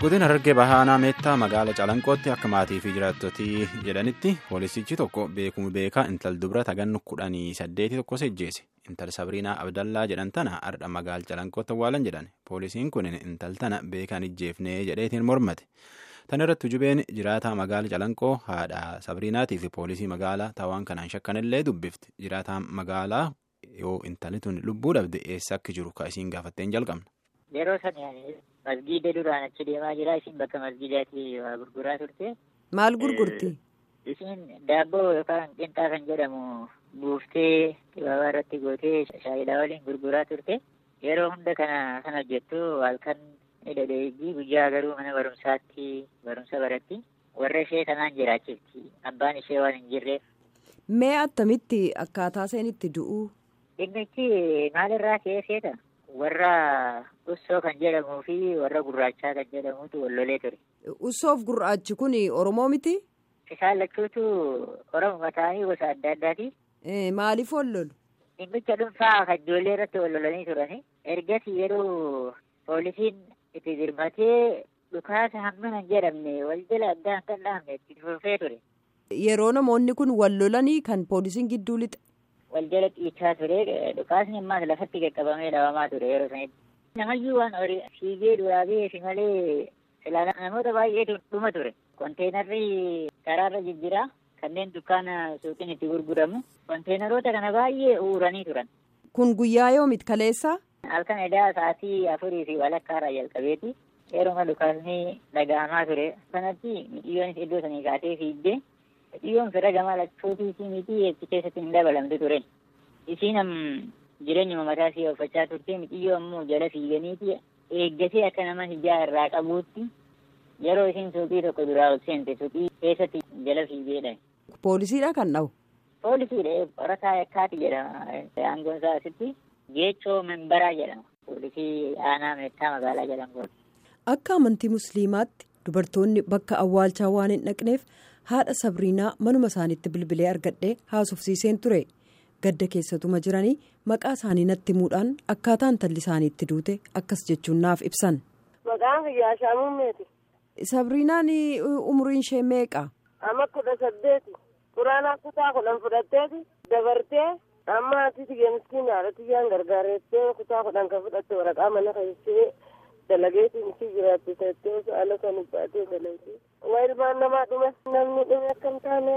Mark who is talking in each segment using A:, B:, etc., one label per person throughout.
A: Godina Harargee Bahaanaa Meettaa magaala Calanqootti akka maatii fi jiraattotii jedhanitti poolisichi tokko beekumu beekaa intal dubra tagannu kudhanii saddeeti tokko sejjeese. Intal Sabriinaa Abdallaa jedhan tana har'a magaala Calanqootti awwaalan jedhan. Poolisiin kun intal tana beekaan ijjeefnee jedheetiin mormate. Tan irratti jubeen jiraataa magaala Calanqoo haadha Sabriinaatii fi poolisii magaalaa taawaan kanaan shakkanillee dubbifti. Jiraataan magaalaa yoo intalli tun lubbuu dhabde eessa akka jiru ka isiin gaafatteen jalqabna.
B: Yeroo sana masgiida duraan achi deemaa jira. Isin bakka masgiidaatti waa gurguraa turte.
C: Maal gurgurti?
B: Isin daabboo yookaan qinxaa kan jedhamu buuftee dibaabaa irratti gootee shaayilaa waliin gurguraa turte. Yeroo hunda kana kan hojjettu halkan dhedheeyyii guyyaa garuu mana barumsaatti barumsa baratti. Warra ishee kanaan jiraachifti. Abbaan ishee waan hin jirreef.
C: Mee attamitti akkaataa isheen itti du'u?
B: Dhimmichi maalirraa keesseeta? Warra ussoo kan jedhamuu fi warra gurraachaa kan jedhamutu wallolee ture.
C: Ussoof gurraachi kun Oromoo miti?
B: Isaan lachuutu Oromoo ta'anii gosa adda addaati.
C: Maaliif wallolu?
B: Dhimmicha dhuunfaa kan ijoollee irratti wallolanii turani. Ergasii yeroo poolisiin itti dirmatee dhukaasa hammana hin jedhamne wal jala addaan kan dhahamne itti fufee ture.
C: Yeroo namoonni kun wallolanii kan poolisiin gidduu lixe.
B: wal jala dhiichaa ture dhukaasni ammaas lafatti qaqqabamee dhawamaa ture yeroo sanitti. Namayyuu waan horii fiigee duraa ba'eefi malee silaa namoota baay'eetu dhuma ture. Konteenarri karaarra jijjiraa kanneen dukkaana suuqiin itti gurguramu. Konteenaroota kana baay'ee uuranii turan.
C: Kun guyyaa yoomit kaleessaa?
B: Halkan edaa sa'aatii afurii fi walakkaarraa jalqabeeti. Yeruma dhukaasni dhaga'amaa ture. Kanatti mixiyyoonis iddoo sanii kaatee fiigdee Xiyyoon fira gama lachuutii miti eebsi keessatti hin dabalamtu ture. Isiin jireenya mataa ishee uffachaa turte mixiyyoo ammoo jala fiiganiiti eeggatee akka nama hijaa irraa qabuutti yeroo isiin suuqii tokko duraa ol seente suuqii keessatti jala fiigeedha.
C: Poolisiidha kan dhawu?
B: Poolisiidha qorataa yakkaati jedhama. Aangoon isaa asitti geechoo membaraa jedhama. Poolisii aanaa meettaa magaalaa jedhamu.
C: Akka amantii musliimaatti dubartoonni bakka awwaalchaa waan hin dhaqneef. haadha sabriinaa manuma isaaniitti bilbilee argadhee haasofsiiseen ture gadda keessatuma jiranii maqaa isaanii natti himuudhaan akkaataa intalli isaaniitti duute akkas jechuun naaf ibsan.
D: Maqaan kiyyaa Shaamummeeti.
C: Sabriinaan umriin ishee meeqa?
D: Amma kudha saddeeti. Quraanaa kutaa kudhan fudhatteeti dabartee amma ati geemsiin haadhatti yaan gargaarettee kutaa kudhan kan fudhatte waraqaa mana keessee dalageetiin itti jiraatti teessee osoo ala kan baatee dalagee. Waa ilmaan namaa dhume namni dhume akkam taane.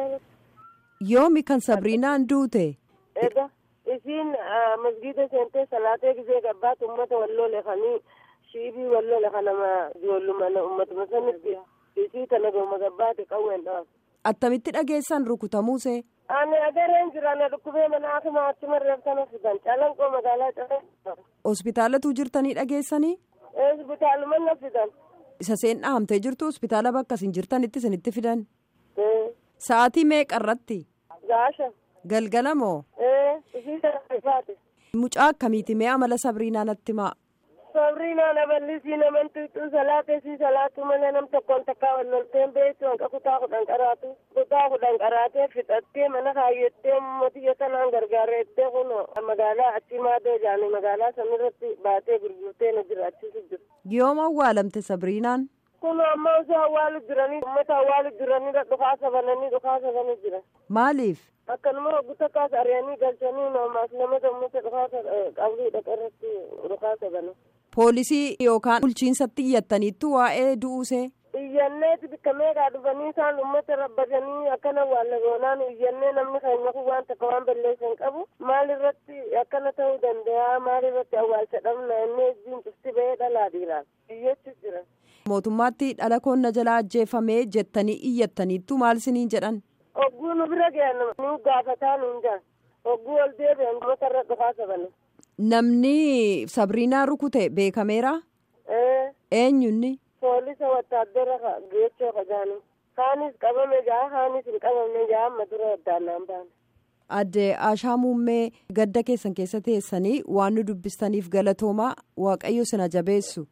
C: Yoomi kan Sabriinaan duute.
D: Egaa isiin masgiida seentee salaatee gisee gabbaat uummata walloo lefanii shiibii walloo lefa nama ijoollummaa uummatuma sanitti isii tana gooma gabbaate qawween dhaaf.
C: Attamitti dhageessan rukutamuusee.
D: Ani agareen jira na dhukkubee mana akkuma achuma reeftana fidan calanqoo magaalaa calanqoo.
C: Hospitaalatu jirtanii dhageessanii?
D: Hospitaaluma na fidan.
C: Isa seen dhahamtee jirtu hospitaala bakka isin jirtanitti isinitti fidan. Sa'aatii meeqa irratti?
D: Gaasha.
C: Galgala moo?
D: Isii sana ifaate.
C: Mucaa akkamiiti mee amala Sabriinaa natti himaa?
D: Sabriinaa naballisii naman tuuxuu salaatee si salaatu malee nam tokkoon takkaa wallolteen beektu hanqa kutaa kudhan qaraatu. Kutaa kudhan qaraatee fixattee mana kaayyattee mootii sanaan gargaarettee kun magaalaa achi maadoo jaanii magaalaa sanirratti baatee gurgurtee na jiraachisu jiru.
C: Yooma awwaalamte Sabriinaan?
D: Kun amma osoo awwaalu jiranii uummata awwaalu jiranii dhukaasa bananii dhukaasa bananii jiran.
C: Maaliif?
D: Akkanuma hogguta kaasa ari'anii galchanii namaaf namoota uummata dhukaasa qabduu dhaqa irratti dhukaasa bana.
C: Poolisii yookaan bulchiinsatti iyyattaniittu waa'ee du'uusee.
D: Iyyanneeti bikka meeqaa dhufanii isaan uummata rabbatanii akkana waalla goonaan iyyannee namni keenya kun waan takka waan balleessan qabu maal irratti akkana ta'uu danda'a maal irratti awwaalcha dhabna inni ijjiin cufti ba'ee dhalaa dhiiraan iyyachu jira.
C: Mootummaatti dhala koonna jalaa ajjeefamee jettanii iyyattaniittu maal isiniin jedhan?
D: Hogguu nu bira ga'an nu gaafataa nuun jaan hogguu ol deebi'an uummata irra dhukaasa bana.
C: Namni Sabriinaa rukute beekameera? Eenyunni?
D: Poolisa wattaaddara geechoo kajaanii. Kaanis qabame jaa kaanis hin qabamne jaa amma dura addaannaan baane.
C: Adde Ashaa Muummee gadda keessan keessa teessanii waan nu dubbistaniif galatoomaa Waaqayyo sina jabeessu.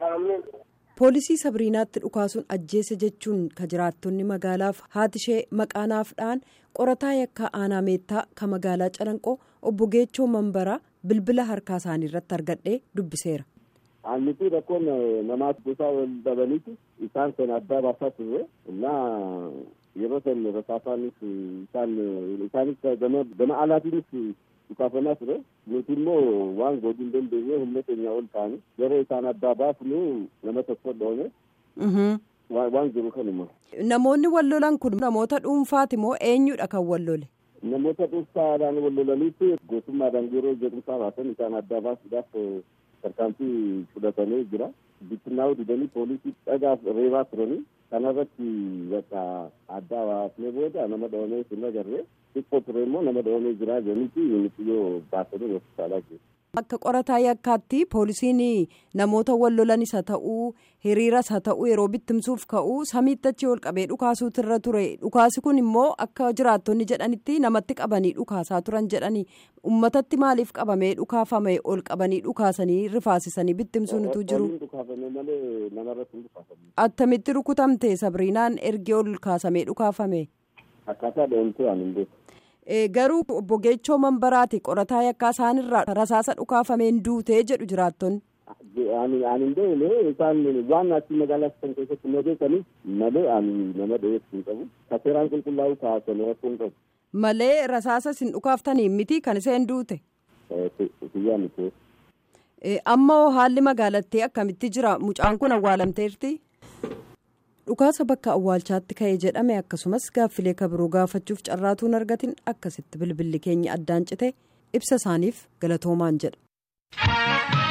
C: Poolisii Sabriinaatti dhukaasuun ajjeese jechuun ka jiraattonni magaalaaf haati ishee maqaanaafdhaan qorataa yakkaa aanaa meettaa ka magaalaa calanqoo obbo Geechoo Mambaraa bilbila harkaa isaanii irratti argadhee dubbiseera.
E: Aannitii rakkoon namaas gosaa wal dhabaniiti isaan sana addaa baasaa turre innaa yeroo san rasaasaanis isaan isaanis gama gama alaatiinis dhukaafamaa ture nuti immoo waan godhuu hin dandeenye humna keenya ol ta'anii yeroo isaan addaa baafnu nama tokko dhoone waan jiru kanuma.
C: Namoonni wal lolan kun namoota dhuunfaati moo eenyudha kan wal lole?
E: Namoota dhuunfaadhaan wal lolaniitti gootummaadhaan yeroo jedhumsaa baasan isaan addaa baasuudhaaf tarkaanfii fudhatanii jira. Bittinnaa'uu didanii poolisii dhagaaf reebaa turanii kanarratti bakka addaa baasnee booda nama dhoomee hin agarree xiqqoo ture immoo nama dhoomee jira jedhaniiti yuunixiyyoo baasanii hospitaalaa jiru.
C: Akka qorataa yakkaatti poolisiin namoota wal lolanis haa ta'uu hiriiras haa ta'uu yeroo bittimsuuf ka'uu samiitti achi ol qabee dhukaasuutu irra ture dhukaasi kun immoo akka jiraattonni jedhanitti namatti qabanii dhukaasaa turan jedhanii uummatatti maaliif qabamee dhukaafame ol qabanii dhukaasanii rifaasisanii bittimsuunitu jiru. Attamitti rukutamte sabriinaan ergi ol kaasamee dhukaafame.
E: Akkaataa dheemtuu ani hin beeku.
C: garuu obbo Geechoo Manbaraati qorataa yakkaa isaanirraa rasaasa dhukaafameen duutee jedhu jiraattonni.
E: Ani hin beekne isaan waan achi magaalaa kan keessatti na beekanis malee ani nama dhiyeessu hin qabu. Kaseeraan qulqullaa'uu kaasanii rakkoo hin qabu.
C: Malee rasaasa isin dhukaaftanii miti kan isheen duute.
E: Xiyyaa miti.
C: Amma haalli magaalattii akkamitti jira mucaan kun awwaalamteerti. dhukaasa bakka awwaalchaatti ka'e jedhame akkasumas gaaffilee kabiroo gaafachuuf carraatuun argatin akkasitti bilbilli keenya addaan cite ibsa isaaniif galatoomaan jedha.